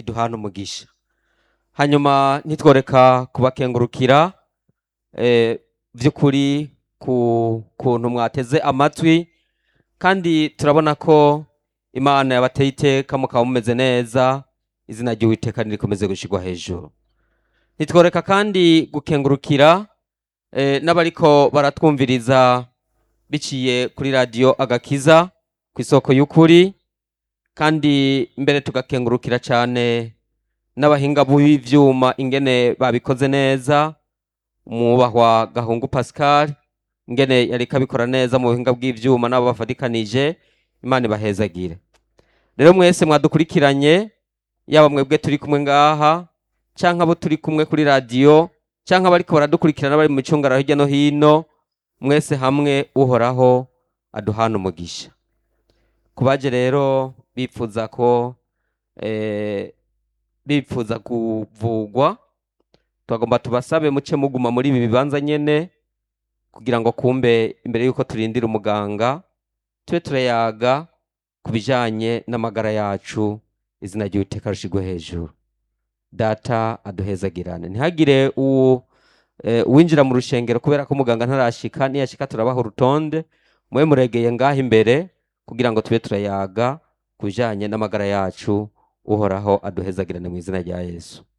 iduhana umugisha hanyuma ntitworeka kubakengurukira eh, by'ukuri ku kuntu mwateze amatwi kandi turabona ko imana yabateye iteka mukaba mumeze neza izina ry'uwiteka nirikomeze gushyirwa hejuru ntitworeka kandi gukengurukira eh, n'abariko baratwumviriza biciye kuri radiyo agakiza ku isoko y'ukuri kandi mbere tugakengurukira cyane n'abahinga b'ivyuma ingene babikoze neza umwubahwa gahungu pascal ingene yariko abikora neza mu buhinga bw'ivyuma n'abo bafatikanije imana ibahezagire rero mwese mwadukurikiranye yaba mwebwe turi kumwe ngaha canke abo turi kumwe kuri radiyo canke abariko baradukurikirana bari mu micungararo hirya no hino mwese hamwe uhoraho aduhana umugisha kubaje rero bipfuza ko eh, bipfuza kuvugwa twagomba tubasabe muce muguma muri ibi bibanza nyene kugira ngo kumbe imbere yuko turindira umuganga tube turayaga ku bijanye n'amagara yacu izina ry'uwiteka rishigwe hejuru data aduhezagirane ntihagire uwu eh, uwinjira mu rushengero kubera ko umuganga ntarashika niyashika turabaha urutonde mube muregeye ngaho imbere kugira ngo tube turayaga ku bijanye n'amagara yacu uhoraho aduhezagirane mu izina rya yesu